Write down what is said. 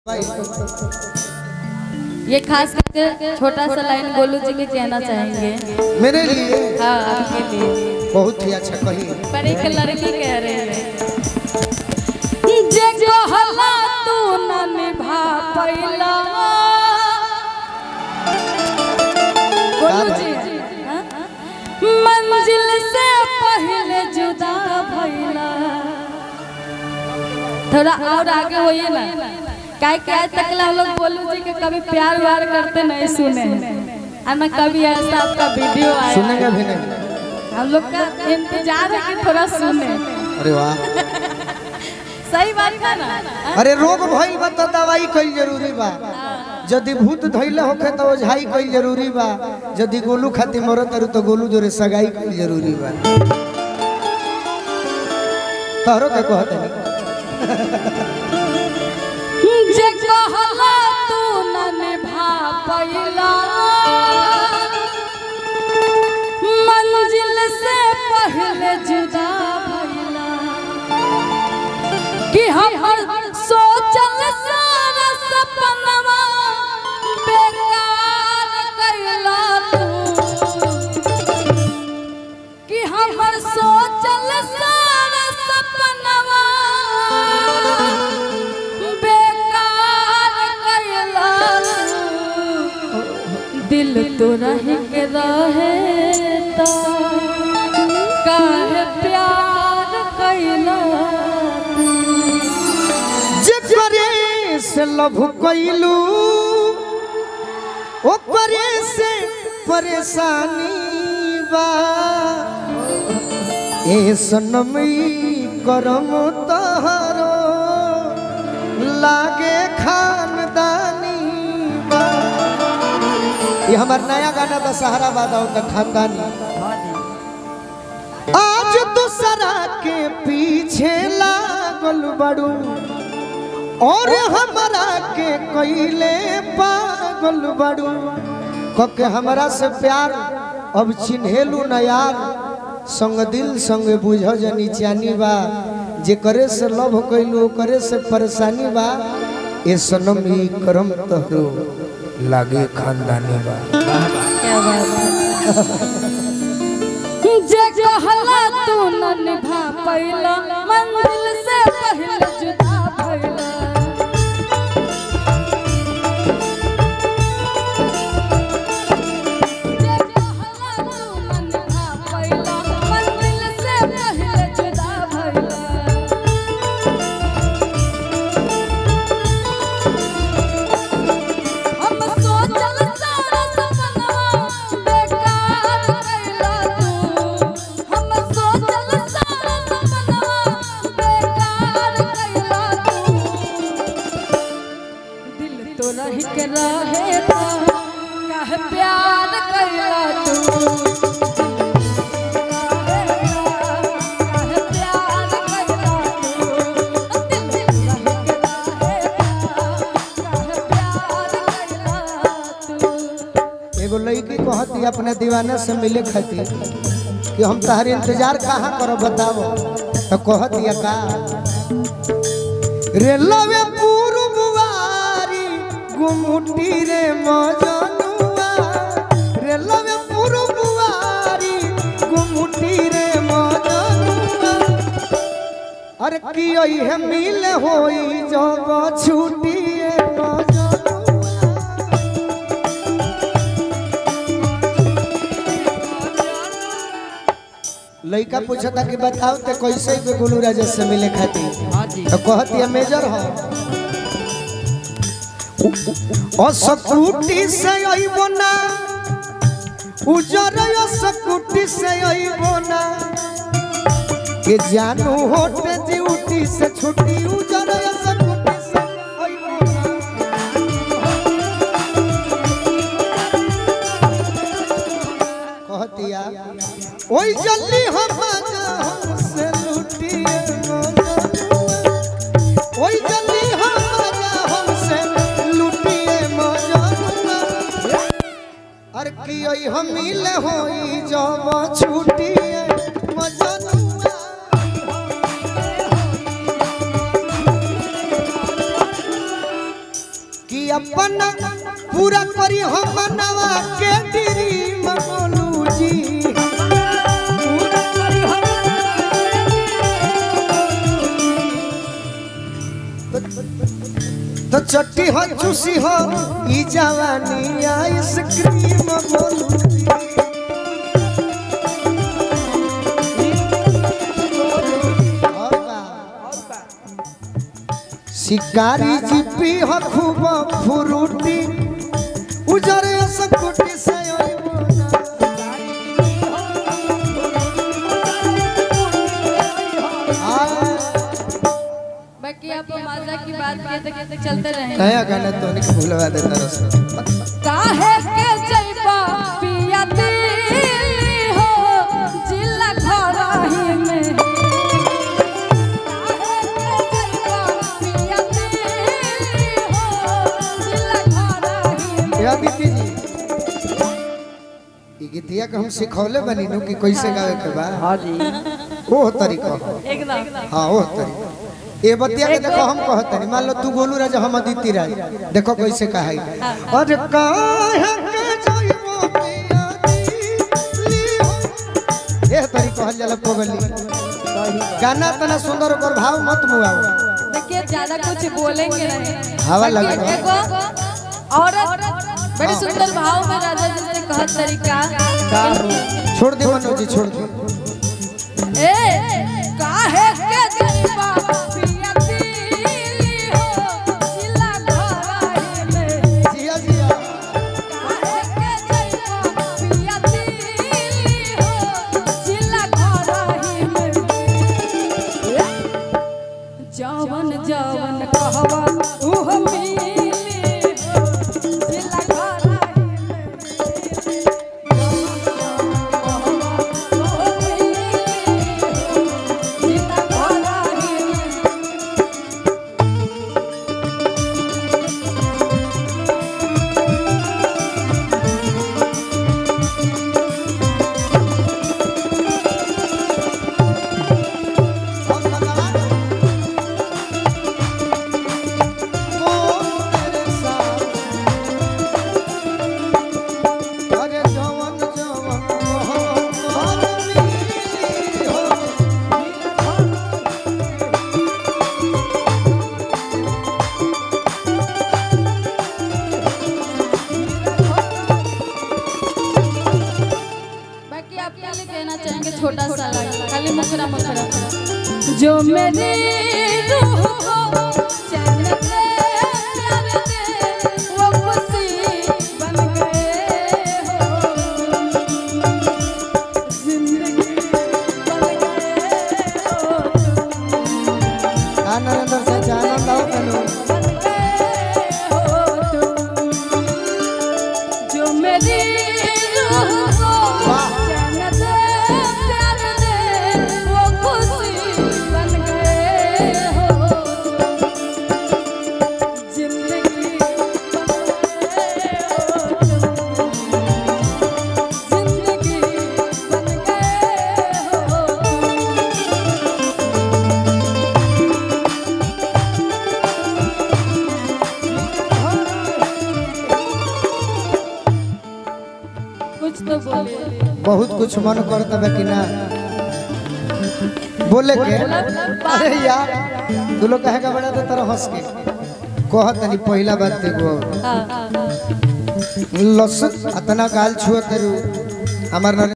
ये खास करके छोटा सा लाइन गोलू जी के कहना चाहेंगे मेरे लिए हाँ आपके लिए बहुत ही अच्छा कही पर एक लड़की कह रही है जे कहला तू न निभा पैला गोलू जी हाँ? मंजिल से पहले जुदा भइला थोड़ा और आगे होइए ना काय काय तकला हम लोग बोलू जी के कभी प्यार व्यार करते नहीं सुने और ना कभी ऐसा आपका वीडियो आया सुनेंगे भी नहीं हम लोग का इंतजार है कि थोड़ा सुने अरे वाह सही बात है ना हाँ? अरे रोग भइल बा तो दवाई कईल जरूरी बा यदि भूत धइले होखे तो ओझाई कईल जरूरी बा यदि गोलू खातिर मरत तारू तो गोलू जोरे सगाई कईल जरूरी बा तोहरो के कहत नहीं जे कहला तू न निभा पैला मंजिल से पहले जुदा भइला कि हम सोचल सारा सपनवा बेकार कैला तू कि हमर सोचल सारा सपनवा बेकार कैला दिल तो रह के रहे ता काहे प्यार कैला जेकरे से लभ कइलू ओकरे से परेशानी बा ए सनमई करम तहरो लागे खानदानी बा ये हमार नया गाना दशहरा बाद होता खानदानी आज दूसरा के पीछे लागल बड़ू और हमरा के कैले पागल बड़ू कके हमरा से प्यार अब चिन्हेलू न यार संग दिल संग बुझ जनी चानी बा जे करे से लव कैलू करे से परेशानी बा ए सनम ई करम तहरो लागे खानदानी बा क्या बात है जे कहला तू न निभा पैला मंजिल से पहले जुदा भइला जे कहला तू न निभा पैला मंजिल से पहले जुदा भइला हम सोचल सारा सपनवा बेकार कैला तू हम सोचल सारा सपनवा बेकार कैला तू दिल तो रह के रहे था कह प्यार कैला तू कह प्यार कैला तू दिल रह के रहे था कह प्यार कैला तू एगो लड़की कहती अपने दीवाना से मिले खातिर कि हम तहर इंतजार कहाँ करो बताओ तो कहती का रे लवे पूर्ववारी गुमुटी रे मजनुआ रे लवे पूर्ववारी गुमुटी रे मजनुआ अरे की है मिल होई जब छुट्टी मजनुआ लड़का पूछता कि बताओ ते कैसे के गोलू राजा से मिले खातिर तो कहती है मेजर हो असकुटी से अइबो ना उजर असकुटी से अइबो ना के जानू होटे ड्यूटी से छुट्टी उजर असकुटी से अइबो ना कहतिया ओई जल्दी हम हमसे लुटिए ओई जल्दी हम हमसे लुटिए मजनुआ अरे की ओई हम मिले होई जब छुटिए मजनुआ कि अपना पूरा करी हम मनवा के ड्रीम बोलू जी तो चट्टी हो चूसी हो ई जवानी आइसक्रीम बोलू जी और बा। शिकारी जीपी हो खूब फुरुटी उजरे सकुटी से ओइबो ना। आए, बाकी आप माजा की बात कहते कहते चलते रहे नया गाना तो नहीं भूलवा देता रस काहे के जइबा पिया दिल्ली हो जिला घरही में काहे के जइबा पिया दिल्ली हो जिला घरही में या दीदी जी ई गीतिया के हम सिखौले बनी नु कि कैसे गावे के बा हाँ जी ओ तरीका हो। एकदम हाँ ओ तरीका ए बतिया के देखो हम कहत नहीं मान लो तू गोलू राजा हम अदिति राज देखो कैसे कहा अरे काहे के जइबो पिया दिल्ली हो ए तरीका हल जाला पगली गाना तना सुंदर ओकर भाव मत मुआओ देखिए ज्यादा कुछ बोलेंगे नहीं हवा बाकी लगे एगो औरत बड़ी सुंदर भाव में राजा जी से कहत तरीका छोड़ दे मनोज जी छोड़ दे ए काहे के जइबा पिया दिल्ली हो जिला घरही में जिया जिया काहे के जइबा पिया दिल्ली हो जिला घरही में जवन जवन कहवा उह मिली हो जिला घरही में अरे जवन जवन मोहन मिली हो बाकी आपके लिए कहना चाहेंगे छोटा सा लाइन खाली मुखरा मुखरा जो मेरी रूह को चैन दे प्यार दे वो खुशी बन गए हो जिंदगी बन गए हो आ नरेंद्र से आनंद आओ तनु बन गए हो तुम जो मेरी रूह को चैन दे प्यार दे वो खुशी बन गए हो जिंदगी बन गए हो तुम जिंदगी बन गए हो कुछ तो बोलिए बहुत कुछ मन करता बा कि ना बोले के अरे यार तू लोग कहेगा बड़ा तो तरह हंस के कहत नहीं पहला बात देखो हाँ लस अतना गाल छुआ करू हमार